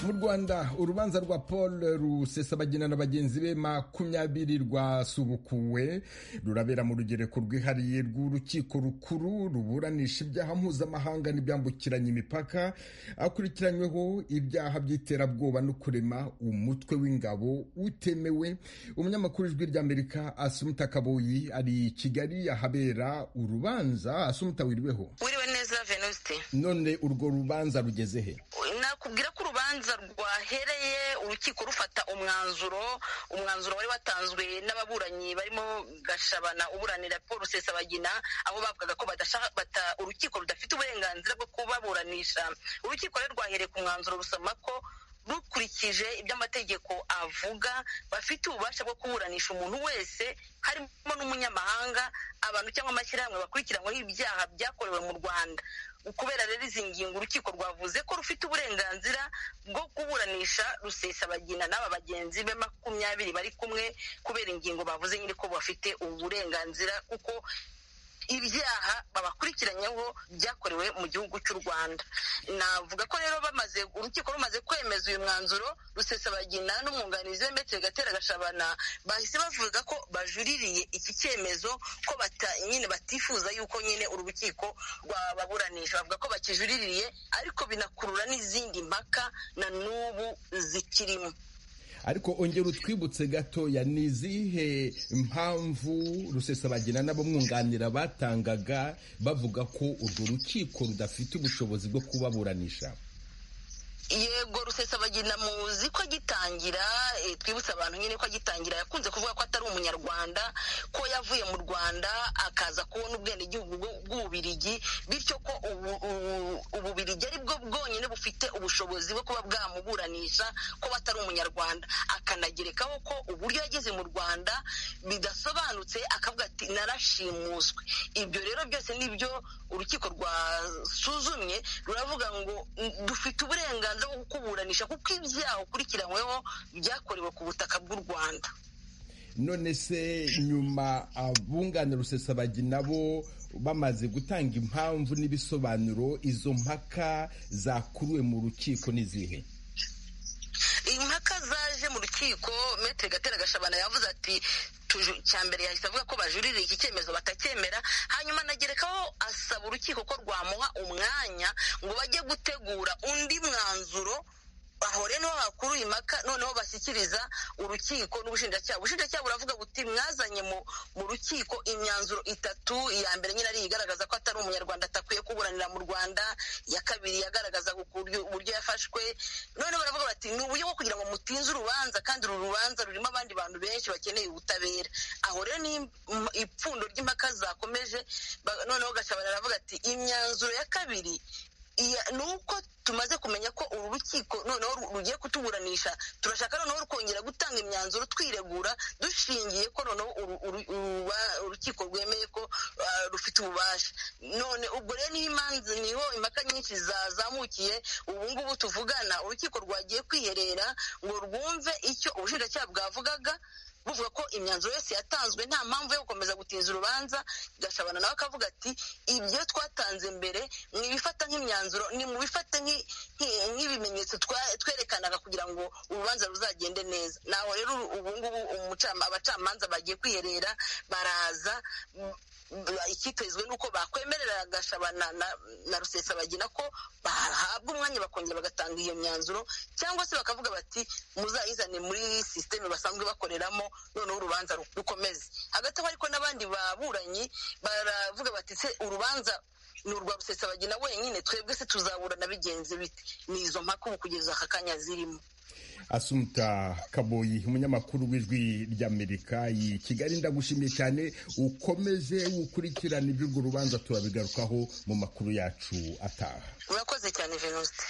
mu rwanda urubanza rwa paul rusesabagina na bagenzi be makumyabiri rwasubukuwe rurabera mu rugereko rwihariye rw'urukiko rukuru ruburanisha ibyaha mpuzamahanga n'ibyambukiranya imipaka akurikiranyweho ibyaha by'iterabwoba no kurema umutwe w'ingabo utemewe umunyamakuru w'ijwi ry'amerika asumuta kaboyi ari i kigali ahabera urubanza asumuta wirweho wiriwe neza venuste none urwo rubanza rugeze he nakubwira ko urubanza rwahereye urukiko rufata umwanzuro umwanzuro wari watanzwe n'ababuranyi barimo gashabana uburanira paul rusesabagina aho bavugaga ko bata urukiko rudafite uburenganzira bwo kubaburanisha urukiko rero rwahereye ku mwanzuro rusoma ko rukurikije ibyo amategeko avuga bafite ububasha bwo kuburanisha umuntu wese harimo n'umunyamahanga abantu cyangwa amashyirahamwe bakurikiranyweho ibyaha byakorewe mu rwanda kubera rero izi ngingo urukiko rwavuze ko rufite uburenganzira bwo kuburanisha rusesabagina n'aba bagenzi be makumyabiri bari kumwe kubera ingingo bavuze nyine ko bafite uburenganzira kuko ibyaha babakurikiranyeho byakorewe mu gihugu cy'u rwanda navuga ko rero bamaze urukiko rumaze kwemeza uyu mwanzuro rusesabagina n'umwunganizi we mbetse gatera gashabana bahise bavuga ko bajuririye iki cyemezo ko bata nyine batifuza yuko nyine uru rukiko rwababuranisha bavuga ko bakijuririye ariko binakurura n'izindi mpaka na n'ubu zikirimo ariko ongera utwibutse gatoya ni izihe mpamvu rusesabagina n'abamwunganira batangaga bavuga ko urwo rukiko rudafite ubushobozi bwo kubaburanisha yego rusesabagina muzi ko agitangira twibutse abantu nyine ko agitangira yakunze kuvuga ko atari umunyarwanda ko yavuye mu rwanda akaza kubona ubwenegihugu bw'ububirigi bityo ko ububirigi ari bwo bwonyine bufite ubushobozi bwo kuba bwamuburanisha ko atari umunyarwanda akanagerekaho ko uburyo yageze mu rwanda bidasobanutse akavuga ati narashimuswe ibyo rero byose nibyo urukiko rwasuzumye ruravuga ngo dufite uburenganzira bwo kukuburanisha kuko ibyaha ukurikiranyweho byakorewe ku butaka bw'u rwanda none se nyuma abunganira rusesabagina bo bamaze gutanga impamvu n'ibisobanuro izo mpaka zakuruwe mu rukiko n'izihe impaka zaje mu rukiko metere gatera gashabana yavuze ati mbere yahise avuga ko bajuririye iki cyemezo batacyemera hanyuma nagerekaho asaba urukiko ko rwamuha umwanya ngo bajye gutegura undi mwanzuro bahore niho bakuru impaka noneho bashyikiriza urukiko n'ubushinjacyaha ubushinjacyaha buravuga buti mwazanye mu rukiko imyanzuro itatu iya mbere nyine ari igaragaza ko atari umunyarwanda atakwiye kuburanira mu rwanda iya kabiri yagaragaza uburyo yafashwe noneho baravuga bati ni uburyo bwo kugira ngo mutinze urubanza kandi uru rubanza rurimo abandi bantu benshi bakeneye ubutabera aho rero ni ipfundo ry'impaka zakomeje noneho gashabana aravuga ati imyanzuro ya kabiri ni uko tumaze kumenya ko uru rukiko noneho rugiye kutuburanisha turashaka noneho kongera gutanga imyanzuro twiregura dushingiye ko noneho urukiko rwemeye ko rufite ububasha none ubwo rero niho imanza niho impaka nyinshi zazamukiye ubu ngubu tuvugana urukiko rwagiye kwiherera ngo rwumve icyo ubushinjacyaha bwavugaga buvuga ko imyanzuro yose yatanzwe nta mpamvu yo gukomeza gutinza urubanza gashabana nawe akavuga ati ibyo twatanze mbere mwibifata nk'imyanzuro ni mubifate nk'ibimenyetso twerekanaga kugira ngo urubanza ruzagende neza naho rero ubungubu abacamanza bagiye kwiherera baraza ikitezwe nuko bakwemerera gashabana na rusesabagina ko bahabwa umwanya bakongera bagatanga iyo myanzuro cyangwa se bakavuga bati muzayizane muri sisiteme basanzwe bakoreramo noneho urubanza rukomeze hagati aho ariko n'abandi baburanyi baravuga bati se urubanza ni urwa rusesabagina wenyine twebwe se tuzaburana bigenze biti ni izo mpaka ubu kugeza aka kanya zirimo asumuta kaboyi umunyamakuru w'ijwi ry'amerika i kigali ndagushimiye cyane ukomeze ukurikirane iby'urwo rubanza turabigarukaho mu makuru yacu ataha urakoze cyane venuste